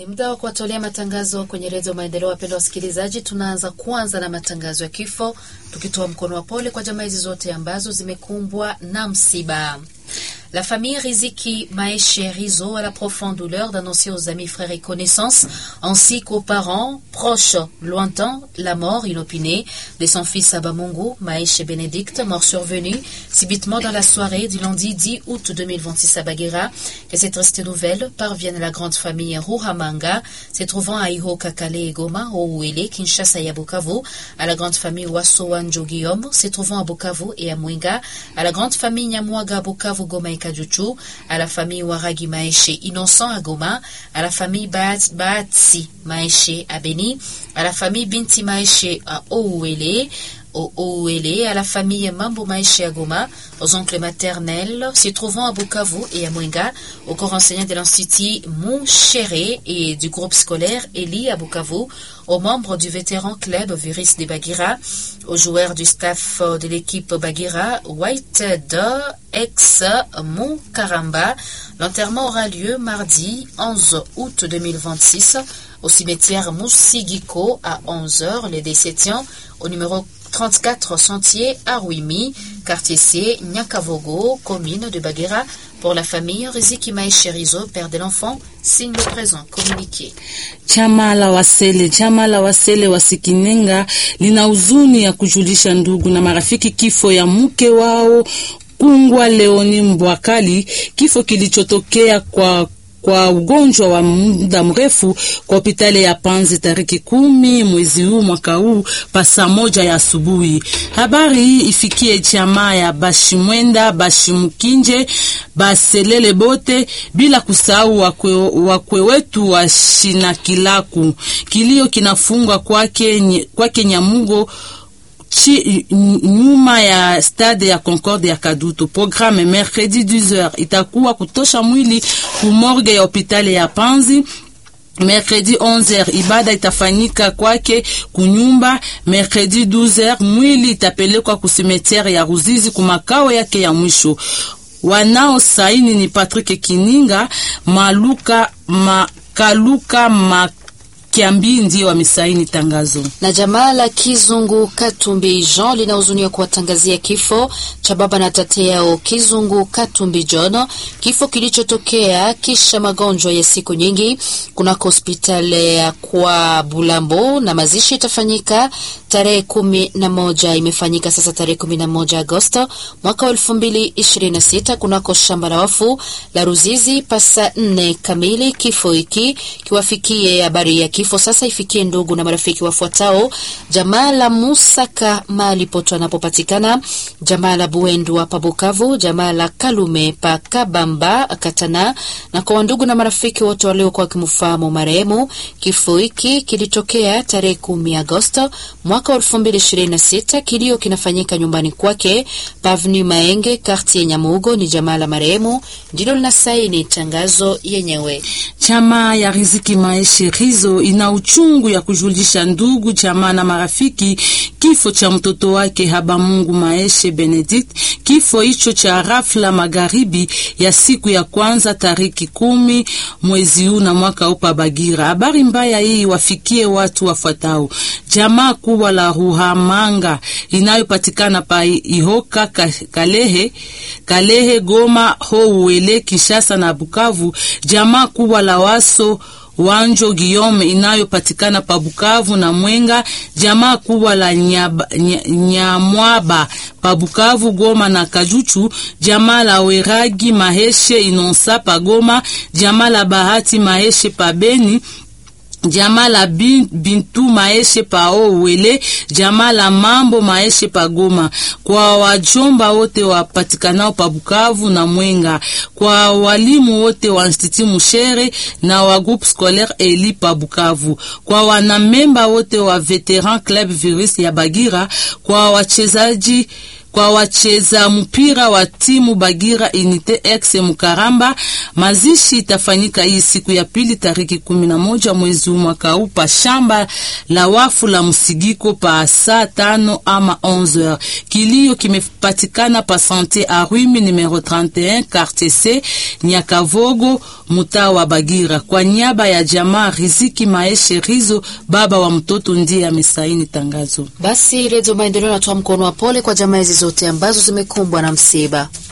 Ni muda wa kuwatolea matangazo kwenye redio Maendeleo. Wapendwa wasikilizaji, tunaanza kwanza na matangazo ya kifo, tukitoa mkono wa pole kwa jamaa hizi zote ambazo zimekumbwa na msiba. La famille Riziki Maeshe Rizo a la profonde douleur d'annoncer aux amis, frères et connaissances, ainsi qu'aux parents, proches, lointains, la mort inopinée de son fils Abamungu, Maeshe Bénédicte, mort survenu subitement dans la soirée du lundi 10 août 2026 à Baguera. Que cette triste nouvelle parvienne à la grande famille Ruhamanga, se trouvant à Iho Kakale et Goma, Ouele, Kinshasa et à Bukavu, à la grande famille Wassoanjo Guillaume, se trouvant à Bukavu et à Mwenga, à la grande famille Nyamwaga Bukavu Goma et Kajuchu, à la famille Waragi Maeshe Innocent à Goma, à la famille Baatsi Maeshe à Beni, à la famille Binti Maeshe à Ouele, au Ouele, à la famille Mambo Maeshe à Goma, aux oncles maternels se trouvant à Bukavu et à Mwenga, au corps enseignant de l'Institut Montchéré et du groupe scolaire Eli à Bukavu, aux membres du vétéran club Viris de Bagira, aux joueurs du staff de l'équipe Bagira, White de ex Karamba. L'enterrement aura lieu mardi 11 août 2026 au cimetière Moussigiko à 11h, les décétiens au numéro 34 Sentier à Ruimi, quartier C, Nyakavogo, commune de Baguera, pour la famille Riziki Maesherizo, père de l'enfant, signe le présent communiqué. Chama la Wasele, chama la Wasele Wasikinenga lina huzuni ya kujulisha ndugu na marafiki kifo ya mke wao Kungwa Leoni Mbwakali, kifo kilichotokea kwa kwa ugonjwa wa muda mrefu kwa hospitali ya Panzi tariki kumi mwezi huu mwaka huu pa saa moja ya asubuhi. Habari hii ifikie jamaa ya Bashimwenda, Bashimukinje, Baselele bote bila kusahau wakwe, wakwe wetu wa Shinakilaku. Kilio kinafungwa kwake kwake Nyamugo Chi, nyuma ya stade ya Concorde ya Kadutu. Programme mercredi 12h itakuwa kutosha mwili kumorge ya hospitali ya Panzi. Mercredi 11h ibada itafanyika kwake kunyumba. Mercredi 12h mwili itapelekwa kusimetiere ya Ruzizi kumakao yake ya mwisho. Wanao saini ni Patrick Kininga, Maluka Makaluka Mak Kiambi ndiyo wamesaini tangazo. Na jamaa la Kizungu Katumbi Jean linahuzunia kuwatangazia kifo cha baba na tate yao Kizungu Katumbi John, kifo kilichotokea kisha magonjwa ya siku nyingi kunako hospitali ya kwa Bulambo, na mazishi itafanyika tarehe kumi na moja imefanyika sasa tarehe kumi na moja Agosto mwaka wa elfu mbili ishirini na sita kunako shamba la wafu la Ruzizi pasa nne kamili. Kifo hiki kiwafikie habari ya kifo sasa ifikie ndugu na marafiki wafuatao: jamaa la Musaka mali poto anapopatikana, jamaa la Buendu hapa Bukavu, jamaa la Kalume pa Kabamba Katana, na kwa ndugu na marafiki wote waliokuwa wakimfahamu marehemu. Kifo hiki kilitokea tarehe kumi Agosto mwaka wa elfu mbili ishirini na sita. Kilio kinafanyika nyumbani kwake Pavni Maenge, kartie Nyamugo. Ni jamaa la marehemu ndilo linasaini tangazo yenyewe. Chama ya Riziki Maeshe Rizo ina uchungu ya kujulisha ndugu jamaa na marafiki kifo cha mtoto wake Habamungu Maeshe Benedict. Kifo hicho cha rafla magharibi ya siku ya kwanza tariki kumi mwezi huu na mwaka upa Bagira. Habari mbaya hii wafikie watu wafuatao: jamaa kubwa la Ruhamanga inayopatikana pa Ihoka Kalehe, Kalehe, Goma, Houwele, Kinshasa na Bukavu, jamaa kubwa la Waso Wanjo Guillaume inayopatikana pa Bukavu na Mwenga, jamaa kubwa la Nyamwaba pa Bukavu, Goma na Kajuchu, jamaa la Weragi Maheshe Inonsa pa Goma, jamaa la Bahati Maheshe pa Beni jamaa la Bintu Maeshe pa Owele, jamaa la Mambo Maeshe pa Goma, kwa wajomba wote wapatikanao pa Bukavu na Mwenga, kwa walimu wote wa Institut Mushere na wa groupe scolaire Eli pa Bukavu, kwa wanamemba wote wa Veteran Club Virus ya Bagira, kwa wachezaji kwa wacheza mpira wa timu Bagira Unite X Mukaramba. Mazishi itafanyika hii siku ya pili tariki kumi na moja mwezi mwaka huu pa shamba la wafu la Msigiko pa saa tano ama 11h. Kilio kimepatikana pa Sante Arwimi numero 31 quartier C Nyakavogo mutaa wa Bagira. Kwa niaba ya jamaa Riziki Maeshe Rizo, baba wa mtoto, ndiye amesaini tangazo. Basi Redio Maendeleo inatoa mkono wa pole kwa jamaa hizi zote ambazo zimekumbwa na msiba.